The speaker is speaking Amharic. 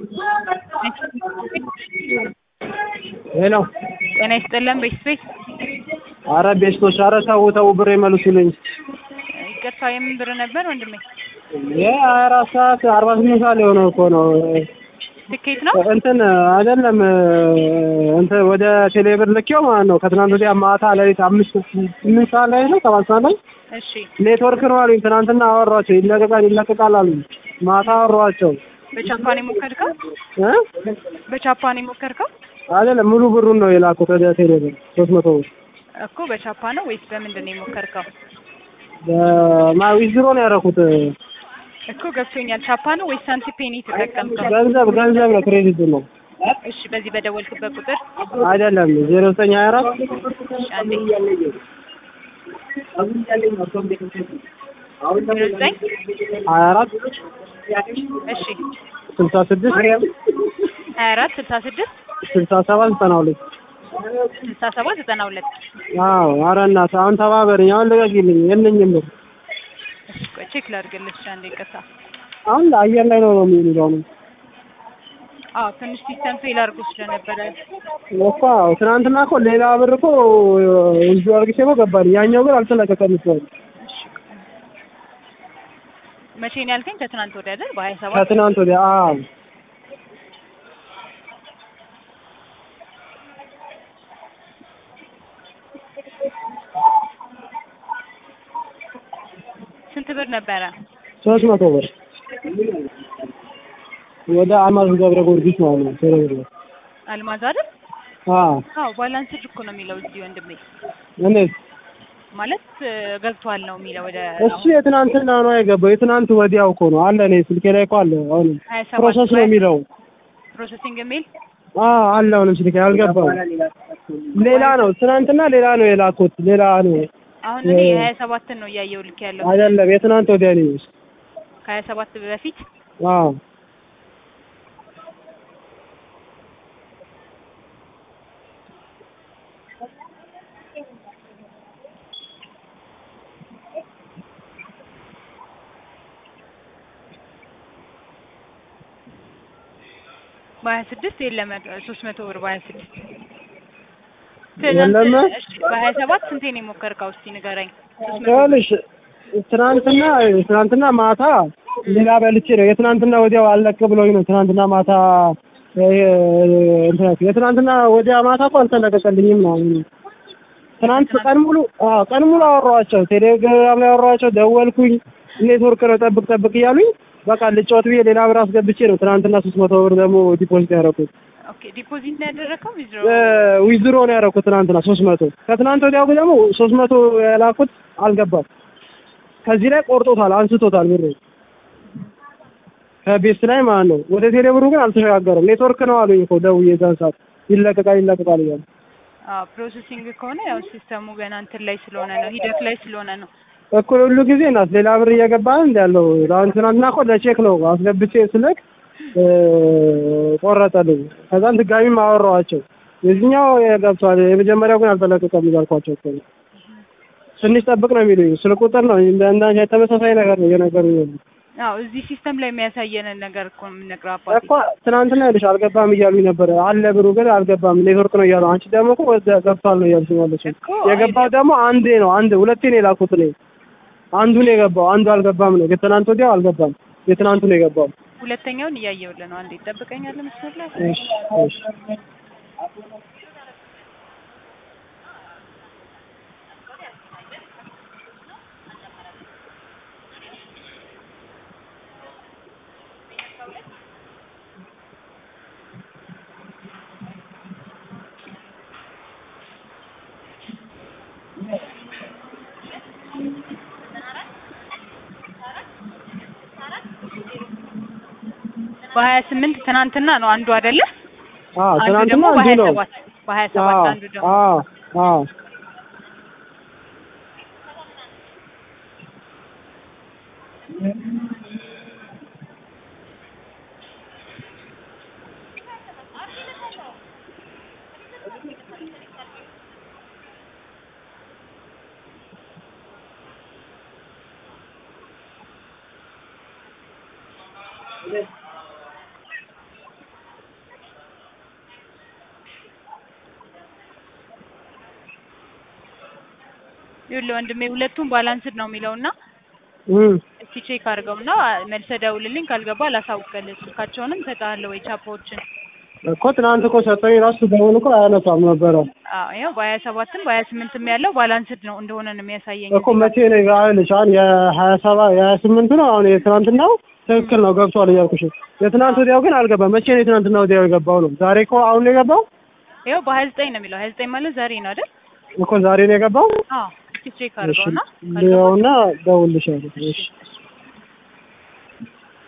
ሄሎ ጤና ይስጥልን ቤተሰቤት አረ ቤስቶች አረ ተው ተው ብር መልሱልኝ። ይቅርታ የምን ብር ነበር ወንድሜ? ይሄ ሀያ አራት ሰዓት አርባ ስምንት ሰዓት የሆነው እኮ ነው። ትኬት ነው? እንትን አይደለም እንትን ወደ ቴሌብር ልኬው ማለት ነው። ከትናንት ወዲያ ማታ ሌሊት አምስት ስምንት ሰዓት ላይ ነው ሰባት ሰዓት ላይ እሺ ኔትወርክ ነው አሉኝ። ትናንትና አወሯቸው ይለቀቃል ይለቀቃል አሉኝ። ማታ አወሯቸው በቻፓን የሞከርከው? እ በቻፓን የሞከርከው አይደለም ሙሉ ብሩን ነው የላኩት ወደ ቴሌብር ሶስት መቶ ብር እኮ በቻፓ ነው ወይስ በምንድን ነው የሞከርከው? ማ ዊዝድሮ ነው ያደረኩት። እኮ ገብቶኛል። ቻፓ ነው ወይስ ሳንቲፔን የተጠቀምከው? ገንዘብ ገንዘብ ነው ክሬዲት ነው እሺ በዚህ በደወልክበት ቁጥር አይደለም ዜሮ ዘጠኝ ሀያ አራት እሺ፣ አንዴ ዜሮ ዘጠኝ ሀያ አራት እሺ ስልሳ ስድስት ሀያ አራት ስልሳ ስድስት ስልሳ ሰባት ዘጠና ሁለት ስልሳ ሰባት ዘጠና ሁለት አዎ ኧረ እናትህ አሁን ተባበረኝ አሁን ልቀቂልኝ የለኝም ብር እሺ ቆይ ቼክ ላድርግልሽ እሺ፣ አንዴ ይቅርታ። አሁን አየር ላይ ነው ነው የሚሉት አሁን አዎ ትንሽ ሲስተም ፌል አድርጎ ስለነበረ እኮ አዎ ትናንትና እኮ ሌላ ብር እኮ እዚሁ አርግቼ እኮ ገባልኝ ያኛው ግን አልተለቀቀም እስካሁን መቼ ነው ያልከኝ? ከትናንት ወዲያ አይደል? በሀያ ሰባት ከትናንት ወዲያ አዎ ስንት ብር ነበረ? ሶስት መቶ ብር ወደ አማዝ ገብረ ጊዮርጊስ ማለት ነው ቴሌብር ላይ አልማዝ አይደል? አዎ አዎ ባላንስድ እኮ ነው የሚለው እዚህ ወንድሜ። እንዴት ማለት እ፣ ገብቷል ነው የሚለው ወደ እሱ የትናንትና ነው የገባው የትናንት ወዲያው እኮ ነው አለ እኔ ስልኬ ላይ እኮ አለ አሁን ሀያ ሰባት ፕሮሰስ ነው የሚለው ፕሮሰሲንግ የሚል አዎ አለ አሁንም ስልኬ አልገባም ሌላ ነው ትናንትና ሌላ ነው የላኩት ሌላ ነው አሁን እኔ የሀያ ሰባትን ነው እያየው ልክ ያለው አይደለም የትናንት ወዲያ ነው ከሀያ ሰባት በፊት አዎ በሀያ ስድስት የለም ሶስት መቶ ብር በሀያ ስድስት የለም? በሀያ ሰባት ስንቴ ነው የሞከርከው? እስቲ ንገረኝ። ሶስት መቶ ብር ይኸውልሽ ትናንትና ትናንትና ማታ ሌላ በልቼ ነው የትናንትና ወዲያው አለቅ ብሎኝ ነው ትናንትና ማታ እ፣ እንትን የትናንትና ወዲያ ማታ እኮ አልተለቀቀልኝም ነው ትናንት ቀን ሙሉ አዎ ቀን ሙሉ አወራኋቸው ቴሌግራም ላይ አወራኋቸው ደወልኩኝ ኔትወርክ ነው ጠብቅ ጠብቅ እያሉኝ በቃ ልጫወት ብዬ ሌላ ብር አስገብቼ ነው ትናንትና ሶስት መቶ ብር ደግሞ ዲፖዚት ያደረኩት ኦኬ ዲፖዚት ነው ያደረከው? ዊዝድሮ ዊዝድሮ ነው ያደረኩት ትናንትና ሶስት መቶ ከትናንት ወዲያው ግን ደግሞ ሶስት መቶ የላኩት አልገባም ከዚህ ላይ ቆርጦታል አንስቶታል ብሩ ከቤት ላይ ማለት ነው ወደ ቴሌ ብሩ ግን አልተሸጋገረም ኔትወርክ ነው አሉኝ እኮ ደውዬ የዛን ሰዓት ይለቀቃል ይለቀቃል እያሉ አዎ ፕሮሰሲንግ ከሆነ ያው ሲስተሙ ገና እንትን ላይ ስለሆነ ነው ሂደት ላይ ስለሆነ ነው። እኩል ሁሉ ጊዜ ናት ሌላ ብር እየገባ እንደ ያለው አሁን ትናንትና እኮ ለቼክ ነው አስገብቼ ስልክ እ፣ ቆረጠልኝ ከዛም ድጋሚም አወራኋቸው የዚህኛው ገብቷል የመጀመሪያው ግን አልተለቀቀም እያልኳቸው እኮ ነው ትንሽ ጠብቅ ነው የሚሉኝ ስልክ ቁጥር ነው እንደ እንዳንቺ ተመሳሳይ ነገር ነው እየነገሩኝ ያሉት አዎ እዚህ ሲስተም ላይ የሚያሳየንን ነገር እኮ ነው የምንነግረው አባቴ። እኮ ትናንትና ይኸውልሽ አልገባም እያሉኝ ነበረ አለ ብሩ ግን አልገባም ኔትወርክ ነው እያሉ አንቺ ደግሞ እኮ ወደ ገብቷል ነው እያልሽ ያለሽ እኮ የገባው ደግሞ አንዴ ነው አንድ ሁለቴ ነው የላኩት እኔ አንዱ ነው የገባው አንዱ አልገባም ነው የትናንት ወዲያው አልገባም የትናንቱ ነው የገባው ሁለተኛውን እያየሁልህ ነው። አንዴ ትጠብቀኛለህ መስመር ላይ? እሺ እሺ በሀያ ስምንት ትናንትና ነው አንዱ አይደለ? አዎ አንዱ ትናንትና ደግሞ አንዱ በሀያ ነው ሰባት በሀያ ሰባት አዎ አንዱ ደግሞ አዎ አዎ ይኸውልህ ወንድሜ ሁለቱም ባላንስድ ነው የሚለው እና እም እስቲ ቼክ አድርገውና መልሰህ ደውልልኝ። ካልገባ ላሳውቅልህ። ስልካቸውንም እሰጥሃለሁ ወይ ቻፓዎችን። እኮ ትናንት እኮ ሰጠኝ ራሱ ደውል እኮ አያነሳም ነበረ አዎ ይኸው በሀያ ሰባትም በሀያ ስምንትም ያለው ባላንስድ ነው እንደሆነ ነው የሚያሳየኝ። እኮ መቼ ነው ይልሽ አሁን የሀያ ሰባ የሀያ ስምንቱ ነው አሁን የትናንትናው ትክክል ነው ገብቷል እያልኩሽ የትናንት ወዲያው ግን አልገባም መቼ ነው የትናንትና ወዲያው የገባው ነው ዛሬ እኮ አሁን ነው የገባው ይኸው በሀያ ዘጠኝ ነው የሚለው። ሀያ ዘጠኝ ማለት ዛሬ ነው አይደል? እኮ ዛሬ ነው የገባው አዎ እስቲ ቼክ እሺ አድርገውና ካልገባ ሊያውና ደውልልሻለሁ እሺ